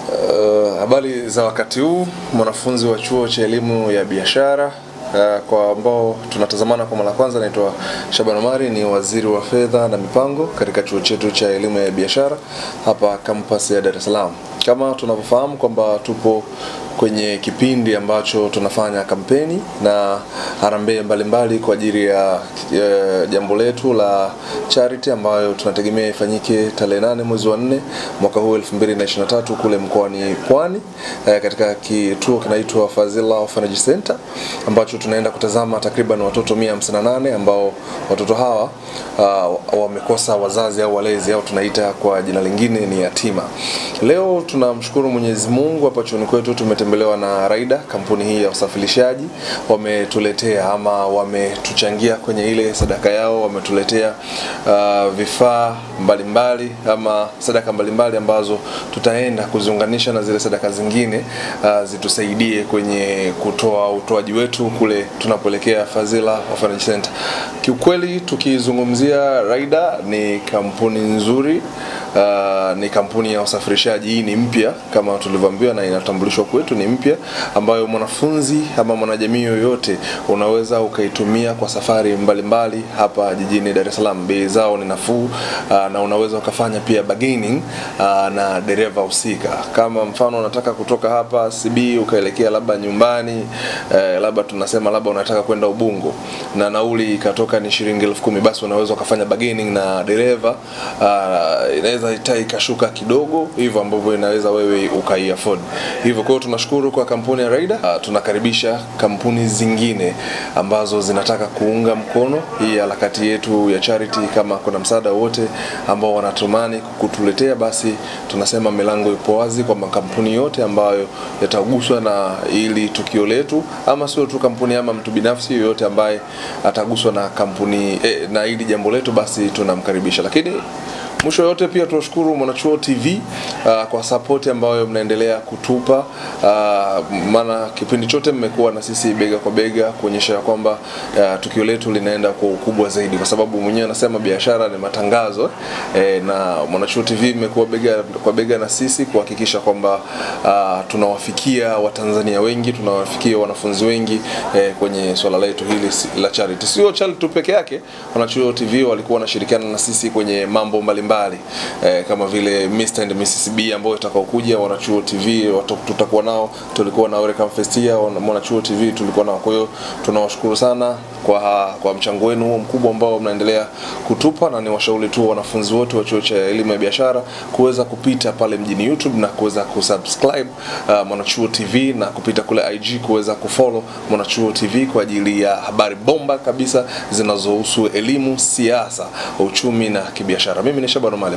Uh, habari za wakati huu, mwanafunzi wa chuo cha elimu ya biashara. Uh, kwa ambao tunatazamana kwa mara kwanza, naitwa Shaban Omari, ni waziri wa fedha na mipango katika chuo chetu cha elimu ya biashara hapa kampasi ya Dar es Salaam. Kama tunavyofahamu kwamba tupo kwenye kipindi ambacho tunafanya kampeni na harambee mbalimbali kwa ajili ya e, jambo letu la charity ambayo tunategemea ifanyike tarehe nane mwezi wa nne mwaka huu 2023 kule mkoani Pwani e, katika kituo kinaitwa Fazila Orphanage Center ambacho tunaenda kutazama takriban watoto 158 ambao watoto hawa uh, wamekosa wazazi au walezi au tunaita kwa jina lingine ni yatima. Leo tunamshukuru Mwenyezi Mungu, hapa chuoni kwetu tumetembelewa na Raida, kampuni hii ya usafirishaji. Wametuletea ama wametuchangia kwenye ile sadaka yao, wametuletea uh, vifaa mbalimbali ama sadaka mbalimbali ambazo tutaenda kuziunganisha na zile sadaka zingine uh, zitusaidie kwenye kutoa utoaji wetu kule tunapoelekea Fazila Orphanage Center. Kiukweli tukizungumzia Raida ni kampuni nzuri uh, ni kampuni ya usafirishaji. Hii ni mpya kama tulivyoambiwa na inatambulishwa kwetu, ni mpya ambayo mwanafunzi ama mwanajamii yoyote unaweza ukaitumia kwa safari mbalimbali mbali hapa jijini Dar es Salaam. Bei zao ni nafuu uh, na unaweza ukafanya pia bargaining uh, na dereva husika. Kama mfano unataka kutoka hapa CB ukaelekea labda nyumbani eh, labda tunasema labda unataka kwenda Ubungo na nauli ikatoka ni shilingi elfu kumi basi unaweza ukafanya bargaining na dereva uh, inaweza ita ikashuka kidogo hivyo ambavyo inaweza wewe ukai afford hivyo. Kwa hiyo tunashukuru kwa kampuni ya Raida. Uh, tunakaribisha kampuni zingine ambazo zinataka kuunga mkono hii harakati yetu ya charity. Kama kuna msaada wote ambao wanatumani kutuletea, basi tunasema milango ipo wazi kwa makampuni yote ambayo yataguswa na ili tukio letu, ama sio tu kampuni ama mtu binafsi yoyote ambaye ataguswa na kampuni eh, na hili jambo letu, basi tunamkaribisha. Lakini mwisho yote pia tunashukuru Mwanachuo TV uh, kwa support ambayo mnaendelea kutupa uh, maana kipindi chote mmekuwa na sisi bega kwa bega kuonyesha kwamba uh, tukio letu linaenda kwa ukubwa zaidi, kwa sababu mwenyewe anasema biashara ni matangazo eh, na Mwanachuo TV mmekuwa bega kwa bega na sisi kuhakikisha kwamba uh, tunawafikia Watanzania wengi, tunawafikia wanafunzi wengi eh, kwenye swala letu hili la charity. Sio charity tu peke yake, Mwanachuo TV walikuwa wanashirikiana na sisi kwenye mambo mbalimbali mbali. Eh, kama vile Mr and Mrs B ambayo itakaokuja Wanachuo TV watu, tutakuwa nao, tulikuwa na Welcome Fest ya Mwanachuo TV tulikuwa nao. Kwa hiyo tunawashukuru sana kwa kwa mchango wenu huo mkubwa ambao mnaendelea kutupa, na ni washauri tu wanafunzi wote wa chuo cha elimu ya biashara kuweza kupita pale mjini YouTube na kuweza kusubscribe uh, Mwanachuo TV na kupita kule IG kuweza kufollow Mwanachuo TV kwa ajili ya habari bomba kabisa zinazohusu elimu, siasa, uchumi na kibiashara. Mimi ni Shaban Omari.